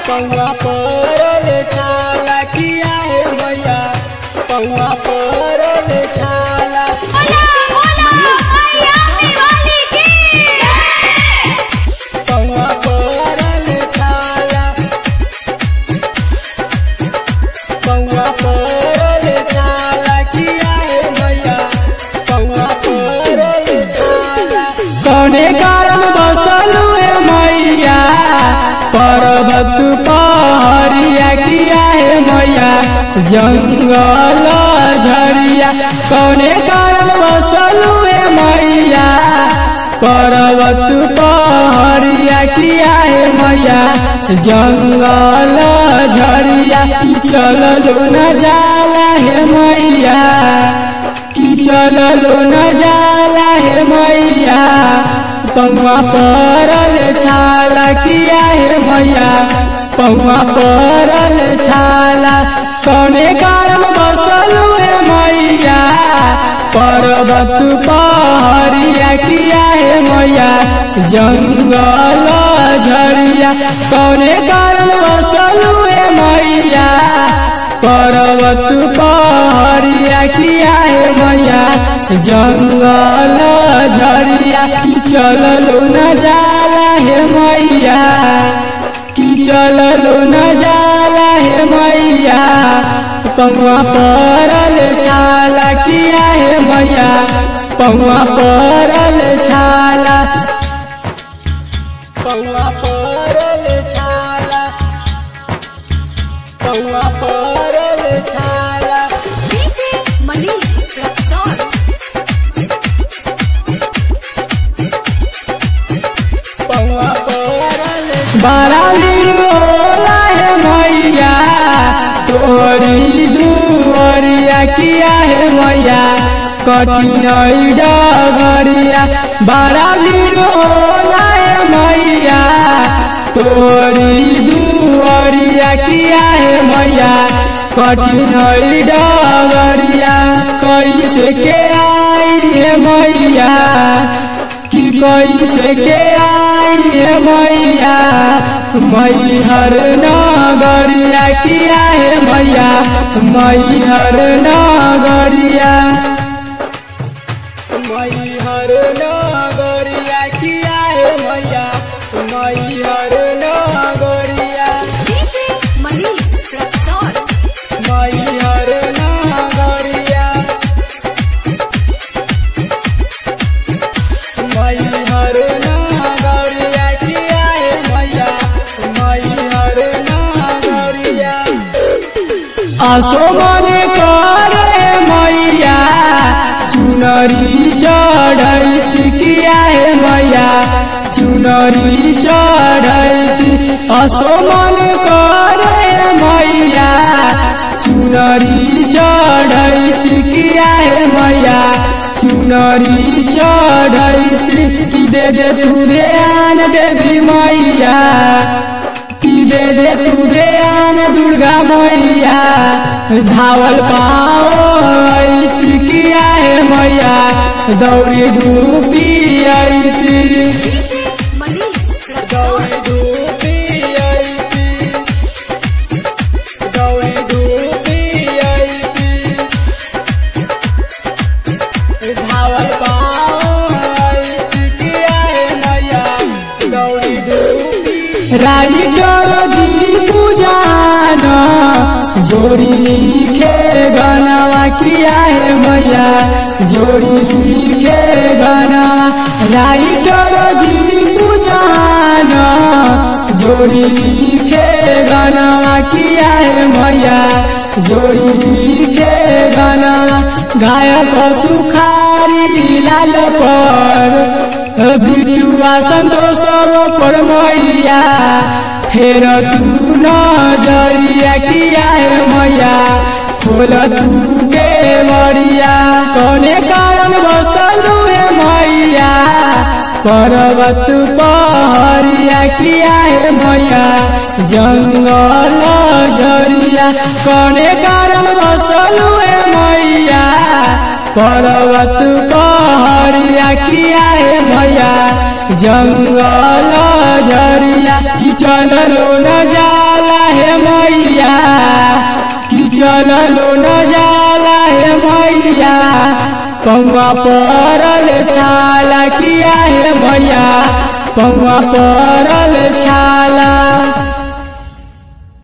पौआ परल छाला किया है मैया पौआ परल छाला बोला बोला मैया वाली की पौआ परल छाला पौआ परल छाला किया है मैया पौआ परल छाला कौने कारण बसल है मैया पर्वत पहाड़िया किया है मैया जंगल झड़िया कौने कारण बसल है मैया पर्वत पहाड़िया किया है मैया जंगल झड़िया चललो न जाला है मैया कि चललो न जाला है मैया पौआ परल छाला किया है मैया पौआ परल छाला कौने कारण बसल है मैया पर्वत पहाड़िया किया है मैया जंगल झड़िया कौने कारण बसल है मैया पर्वत पहाड़िया किया है मैया जंगल झड़िया चललो न जाला है मैया कि चललो न जाला है मैया पौआ परल छाला किया है मैया पौआ परल छाला पौआ परल छाला पौआ परल छाला डीजे मनीष रक्सौल पौआ परल बड़ा होला है मैया तोरी दुआरिया किया है मैया कठिन डगरिया बड़ा होला है मैया तोरी दुआरिया किया है मैया कठिन डगरिया कैसे के आई है मैया कि कैसे के आई है मैया मैहर नगरिया किया है मैया मैहर नगरिया मैहर नगरिया किया है मैया मैहर नगरिया डीजे मनीष रक्सौल मैहर नगरिया मैहर नगरिया किया है मैया मैहर नगरिया आसो मने करे मैया चुनरी चढ़ैती किया है मैया चुनरी चढ़ैती आसो मने करे मैया चुनरी चढ़ैती किया है मैया चुनरी चढ़ैती कि दे दे तू ध्यान देवी मैया कि दे दे तू ध्यान दुर्गा मैया धावल पाओ ऐती किया है मैया दौड़ी धूपी ऐती डीजे मनीष रक्सौल दौड़ी धूपी ऐती दौड़ी धूपी ऐती धावल पाओ ऐती किया है मैया दौड़ी धूपी राई जी पूजान जोड़ी लिखे गनवा किया है मैया जोड़ी लिखे गनवा राई जी पूजान जोड़ी लिखे गनवा किया है मैया जोड़ी लिखे गनवा गायक सुखारी लाल पर बिटुआ संतोष पर मैया फेर तू नजरिया किया है मैया खोल तू के मरिया कौने कारण बसलू है मैया पर्वत पहरिया किया है मैया जंगल झरिया कौने कारण बसलू है मैया पर्वत पहरिया किया है मैया जंगल झरिया कि चललो न जाला चललो न जाला हे मैया पौवा परल छाला किया हे भैया पौवा परल छाला